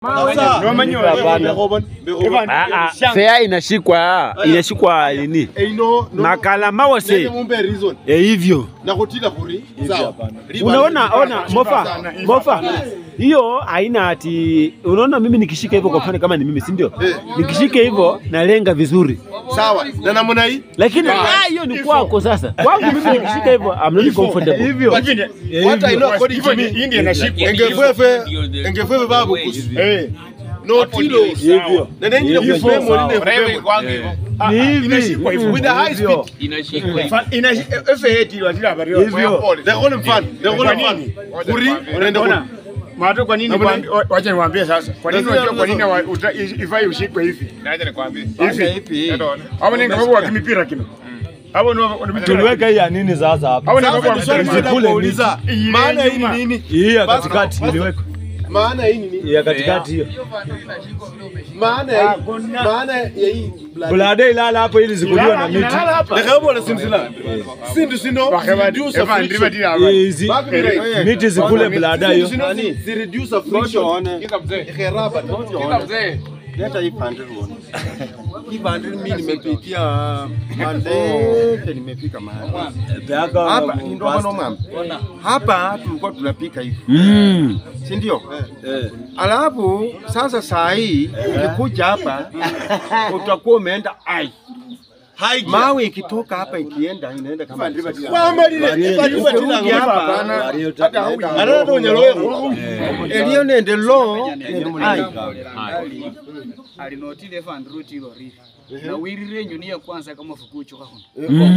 Sasa Nomanyi Hapana. Evan, Ah, ah, shanga. fea inashikwa inashikwa nini eino makala mawose nende mumbe reason e hivyo nakutila kuri sawa Liba- unaona ona mofa sana, hivi mofa hapana. hiyo haina ati unaona mimi nikishika hivyo kwa mfano kama ni mimi si ndio Eh. nikishika hivyo nalenga vizuri sawa na namna hii lakini ah, hiyo ni kwako sasa kwangu mimi nikishika hivyo I'm not comfortable Lakini, what I know according hivyo to ni- me hii ndio inashikwa. engefefe engefefe babu kusi Eh, notilo hivyo nende nyine Hivyo. kufemo ninde Rewe kufemo kwangu hivyo. ah, Ni ah, hivi. inashikwa hivyo. with a high speed Inashikwa hivyo. Fa- inashi- efe eti watila habari yote. hivyo they call him fun they call Kwa him fun nini? kuri unaenda Ona, kuri Mato kwa nini Namna kwambi- wa- wacha niwaambie sasa. Kwa nini Lazima- unajua kwa nini wa- uta- ifai ushikwe hivi? Naja nikwambie. Hivi. Hapo ni ngapo wa kimipira kino. Hapo ni tuliweka hii ya nini sasa hapa Hapo ni ngapo sasa wa ni swali kimipira. moja kuuliza Ile maana hii nyuma. ni nini hii ya Basi, katikati basi. iliwekwa maana hii ni nini ya katikati hiyo maana ya hii maana ya hii blood bulade ilala hapo ili zikuliwe na miti Lekabo simsila sindu sino Bakaba- reduce Evan, friction ndiba tila habari. hizi Back me right. miti zikule bulada Sindu hiyo sino zi- zi reduce friction Kiza mzee. Kheraba Kiza mzee. Leta hii bandari uone. Hii bandari mimi nimepitia Mandete, nimefika mahali hapa. Ni ndogo na mama. Hapa tulikuwa tunapika hivi, Mm. si ndio? Alafu sasa saa hii ukikuja hapa utakuwa umeenda ai mawe ikitoka hapa ikienda inaenda kama kwamba lile ukirudi hapa anana to nyaloyo eliyo nende lo nende ai alinotile fandruti ilo rifi na wirire enyoni ya kwanza kama fukuchuka huno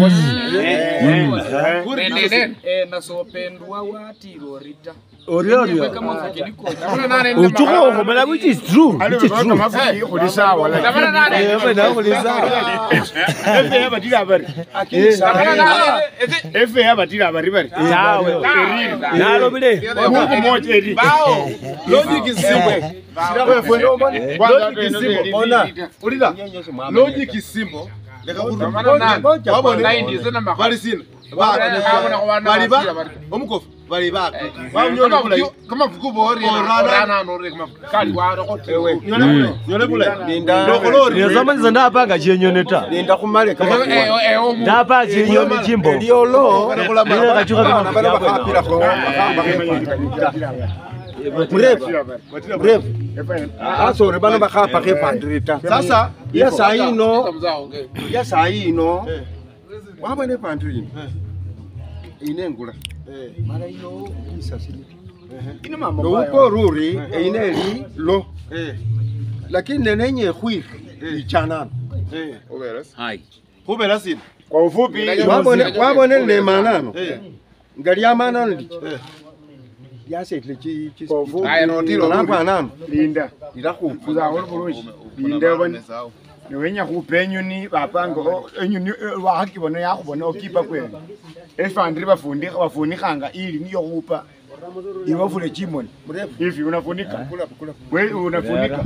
Nene nene. eh nasopendwa watilo rita oriorio kama fukiniko Kuna nane ni uchuko ukomela which is true which is Alivyotoka true mafuki kuli sawa, lakini- Tabana nane. Efe hapa tila habari. Tabana nane. Ezi- Efe hapa tila habari bari. tawe Eriri. nalo bile Mungu mmoja eti. Bao. logic is simple Kwanza logic is ndio simple ndio ona ulila logic is simple Tabana nane. wabone Naindi zina maka. bali sina Bali habona kwa wana bali ba wasia bali. omukofu bali ba Kama nyole bula vuku- kama vuku bori na Orana. orana nore kama kali waro kote. nyole bula nyole bula ndokolori nizomaliza ndapanga chenyoneta nenda kumale kama Eh eh eh omu. ndapa chenyoni chimbo eliyo lo ile kachuka kama bana bakapira ko mrefu mrefu asore bana bakapa ke bandari ta sasa ya saa ino Mzao ongea. ya saa ino wabone bandari ino inengula mara ino isasili Ina mambo lo mbaya. uko ruri eine eli lo lakini nenenye khwiri ichanana kubera sina Kwa ufupi, wabone wabone ne manano Eh. ngali amanano ndi yasetile chi chi kwa ufupi, Aya notilo. napo anano linda. lilakhupu Kuzahora bulungi. Linda bani. niwenya khupa enyuni bapanga o- enyuni eh, wakhakibona yakhubona okipa kwene efandiri bafundikha bafunikhanga ili niyo khupa iwe ofule chimoni hivi unafunika We- unafunika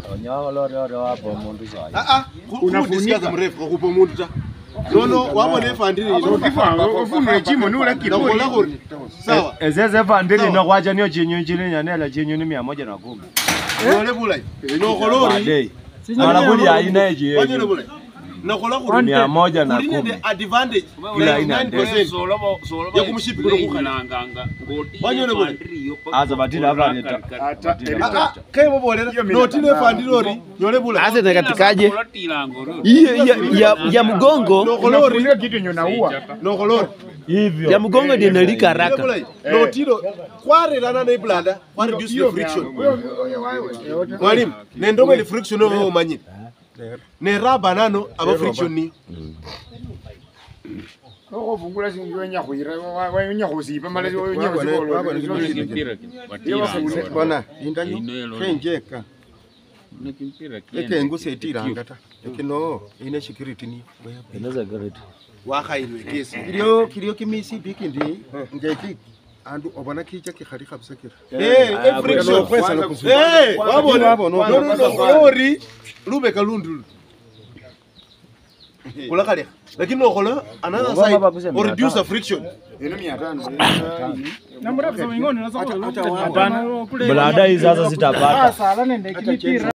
ah ah unafundisha mrefu kukupa umuntu ta nono wabone efandiri ofunule chimoni nakola ulakiboni kuri sawa ezeze vandili nokwacha niyo chenyoni chili nyanela chenyoni mia moja na kumi nyole bula nokolori badei mara kuli aina wanyole eji bula nakola kuri mia moja na kuri kumi nende advantage Ila haina 99% Solobo solobo. Ya kumshipi kuno kukhala. Nganga. Ngoti. Wanyole bule. aza batili avaleta ata ah ah kemo bolera notine efandiri nyole bula ase nakatikaje Kulatila ngoro. hiyo ya, ya, ya mgongo nokolori unafunika kitu yenye unaua nokolori ya mgongo ndio inalika haraka notilo kwarerana neblanda kwa reduce the friction mwalimu nendomo ile friction oyo omanyire neraba nano aba friction ni okhofungula singi wenya khwira wenya khusipa mala wenya Kimpira kino. Watila. bona lindayo kenjeka Ni kimpira kino. ekenguse etiranga ta ekino ine security niyo inaweza gareti wakhailwe kesi kilio kilio kimisi piki ndi ngeki andu obona kicha kikhali kabisa kira Eh, eh, friction. Eh, wabona Wabona, wabona. nokolori lubeka lundulu kulakhalekha lakini okhola another Obama side bakusema or reduce the tano. friction eno mia tano Blada hii sasa sitapata.